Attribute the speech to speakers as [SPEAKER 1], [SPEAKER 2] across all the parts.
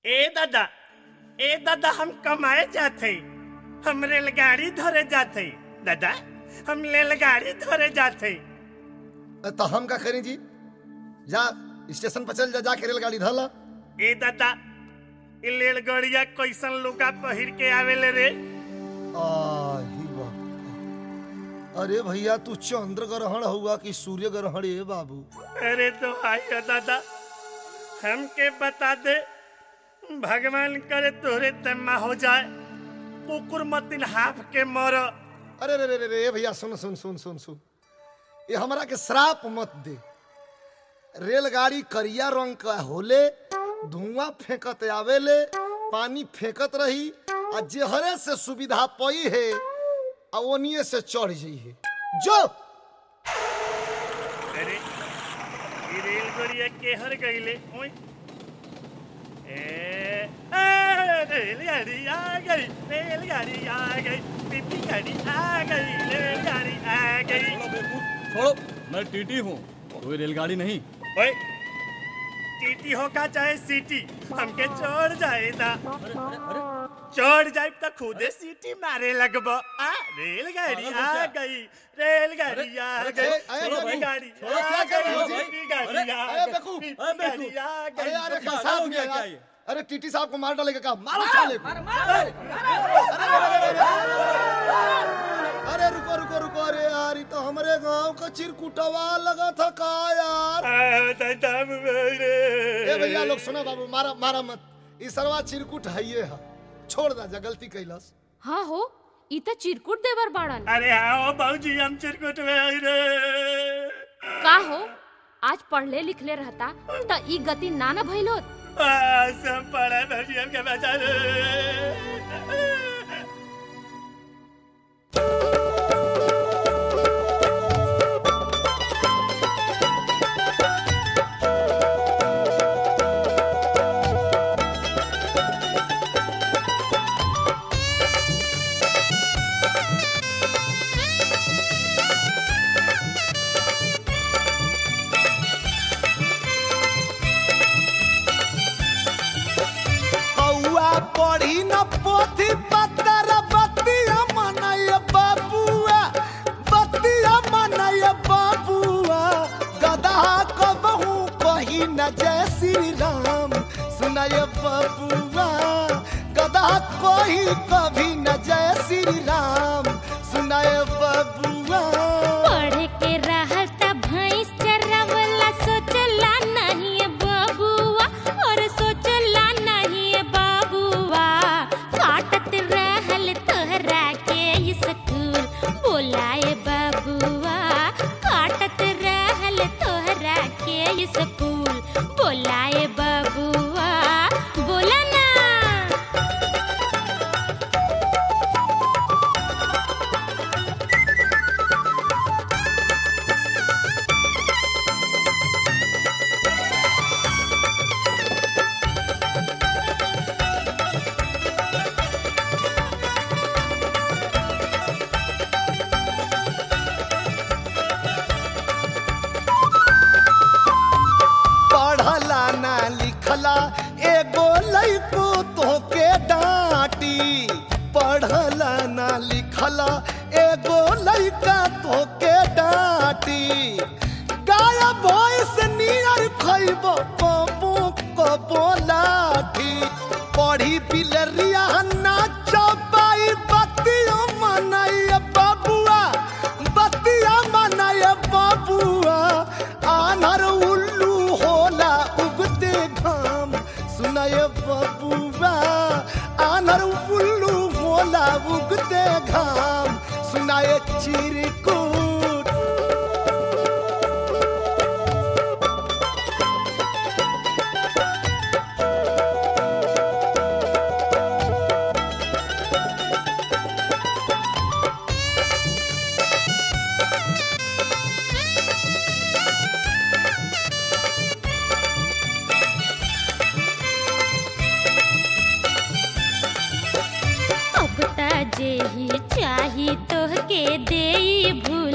[SPEAKER 1] ए दादा ए दादा हम कमाए जाते हम रेलगाड़ी धरे जाते दादा हम रेलगाड़ी धरे जाते
[SPEAKER 2] तो हम का करें जी जा स्टेशन पर चल जा जाके रेलगाड़ी धला
[SPEAKER 1] ए दादा ई रेलगाड़िया कैसन लुगा पहिर के आवेले रे
[SPEAKER 2] आही बाप अरे भैया तू चंद्र ग्रहण हुआ कि सूर्य ग्रहण ए बाबू
[SPEAKER 1] अरे तो आइयो दादा हमके बता दे भगवान करे तोरे तम्मा हो जाए कुकुर मतिन हाफ के मर
[SPEAKER 2] अरे रे रे रे रे भैया सुन सुन सुन सुन सुन ये हमरा के श्राप मत दे रेलगाड़ी करिया रंग का होले धुआं फेंकत आवेले पानी फेंकत रही आ जेहरे से सुविधा पई है आ ओनिए से चढ़ जाई है जो
[SPEAKER 1] अरे ई रेलगाड़िया केहर गईले ओए ए ए, रेलगाड़ी आ गई रेलगाड़ी आ गई पीपी गाड़ी आ गई रेलगाड़ी आ गई
[SPEAKER 3] छोड़ो बेवकूफ छोड़ो मैं टीटी हूँ कोई रेलगाड़ी नहीं
[SPEAKER 1] ओए टीटी होगा चाहे सीटी हमके चढ़ जाएगा
[SPEAKER 3] अरे अरे अरे
[SPEAKER 1] चढ़ जाए तो खुदे सीटी मारे लगब आ रेलगाड़ी आ गई रेलगाड़ी आ
[SPEAKER 2] अरे,
[SPEAKER 1] गई
[SPEAKER 2] अरे, अरे,
[SPEAKER 1] रेलगाड़ी
[SPEAKER 2] छोड़ो,
[SPEAKER 1] आ
[SPEAKER 2] क्या कर रहे हो
[SPEAKER 1] गई
[SPEAKER 2] जी?
[SPEAKER 1] रेलगाड़ी
[SPEAKER 3] अरे,
[SPEAKER 1] आ
[SPEAKER 2] अरे,
[SPEAKER 1] गई
[SPEAKER 2] बेवकूफ,
[SPEAKER 3] अरे,
[SPEAKER 1] रेलगाड़ी
[SPEAKER 3] बेवकूफ।
[SPEAKER 1] आ
[SPEAKER 2] अरे
[SPEAKER 1] गई
[SPEAKER 2] यार ये
[SPEAKER 3] पागल
[SPEAKER 2] साहब
[SPEAKER 3] हो गया
[SPEAKER 2] में
[SPEAKER 3] क्या
[SPEAKER 2] यार।
[SPEAKER 3] ये?
[SPEAKER 2] अरे टीटी साहब को मार डालेगा का मारो साले को अरे रुको रुको रुको अरे यार ये तो हमारे गांव का चिरकुटवा लगा था का यार
[SPEAKER 1] आ, दादा मेरे।
[SPEAKER 2] ए भैया लोग सुनो बाबू मारा मारा मत ई सरवा चिरकुट है ये है छोड़ दा जा गलती कैलस
[SPEAKER 4] हाँ हो ई त चिरकुट देवर बाड़न
[SPEAKER 1] अरे हाँ बाबूजी हम चिरकुट में आई रे
[SPEAKER 4] का हो आज पढ़ले लिखले रहता त ई गति ना न भइलोत
[SPEAKER 1] आ, सब पढ़ा बाबूजी हमके बचा रे
[SPEAKER 5] कौआ पढ़ी न पोथी पत्तर बतिया मनय बाबुआ बतिया मनय बाबुआ गधा कबहू कही न जय श्री राम सुनय बाबुआ गधा कही कभी न जय श्री राम सुनय बाबुआ
[SPEAKER 6] पढ़ के रहल त भैंस चरावला सोचला नहीं बाबुआ और सोचला नहीं बाबुआ काटत रहल तोहरा के स्कूल बोलाए बाबुआ काटत रहल तोहरा के स्कूल बोलाए बाबुआ बोला ना
[SPEAKER 5] पढ़ला ना लिखला एगो लइको तोके डांटी पढ़ला ना लिखला एगो लइका तोके डांटी गाया भैंस नियर खइब पबो कबो लाठी पढ़ी बिलरिया ना चबाई बतिया मनाई बाबुआ बतिया मनाय बाबुआ आनर उल्लू होला उगते घाम सुनाय बाबुआ आनर उल्लू होला उगते घाम सुनाय चिरकुट
[SPEAKER 6] अब त जेही चाही तोहके देई भूल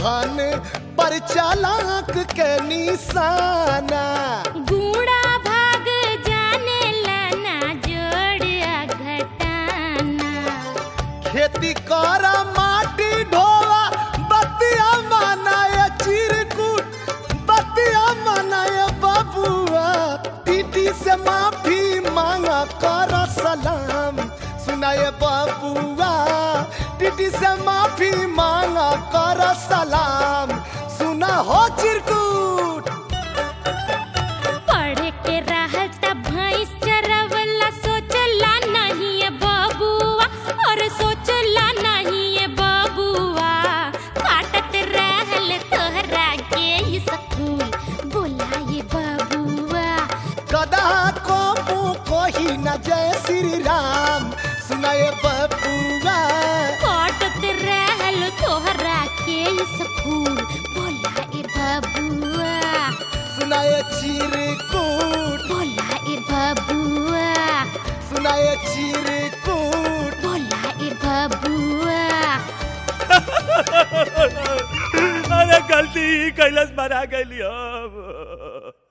[SPEAKER 5] धन पर चालाक के निशाना
[SPEAKER 6] गुड़ा भाग जाने लाना जोड़ घटाना
[SPEAKER 5] खेती कर माटी ढोवा बतिया मनाए चिरकुट बतिया मनाए बबुआ टीटी से माफी मांगा कर सलाम सुनाए बबुआ टीटी से माफी मांगा कर सलाम सुना हो चिरकुट
[SPEAKER 6] पढ़ के रहता भैंस चरवला सोचला नहीं है बबुआ और सोचला नहीं है बबुआ काटत रहल तोहरा के स्कूल बोलाए बबुआ
[SPEAKER 5] गदा को मुँह कोही न जय श्री राम सुनाए बबुआ
[SPEAKER 6] काटत रहल तोहरा के स्कूल बोलाए बबुआ
[SPEAKER 5] सुनाए चिरकुट
[SPEAKER 6] बोलाए बबुआ
[SPEAKER 5] सुनाए चिरकुट
[SPEAKER 6] बोलाए बबुआ
[SPEAKER 1] अरे गलती कैलस बना गई अब